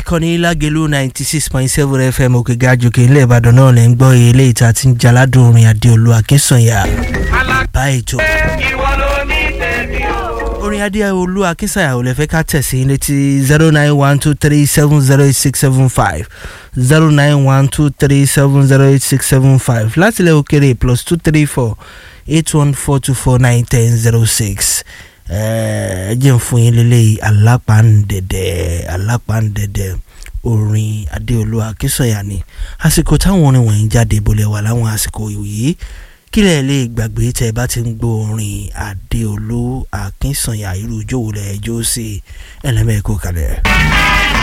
ìkànnì lágẹ̀lú ninety six point seven fm òkè gàjòkè ilé ìbàdàn náà lè ń gbọ́ ilé ìta tí ń jaládùn orin adéolú akínsànyà bá ètò. orin adéolú akínsànyà ò lè fẹ́ ká tẹ̀sí létí zero nine one two three seven zero eight six seven five zero nine one two three seven zero eight six seven five láti ilẹ̀ òkèrè plus two three four eight one four two four nine ten zero six ẹ jẹ́ ń fún yín lélẹ́yìí alápàǹdẹ̀dẹ̀ alápàǹdẹ̀dẹ̀ orin adéolú akínsọ̀yà ni àsìkò táwọn orin wọ̀nyí jáde bolẹ̀ wà láwọn àsìkò yìí kílẹ̀ lè gbàgbé tẹ́ ẹ bá ti ń gbọ́ orin adéolú akínsọ̀yà irú ìjòwò lẹ̀ ẹjọ́ sí ẹlẹ́mẹ̀ẹ́kọ́ kalẹ̀.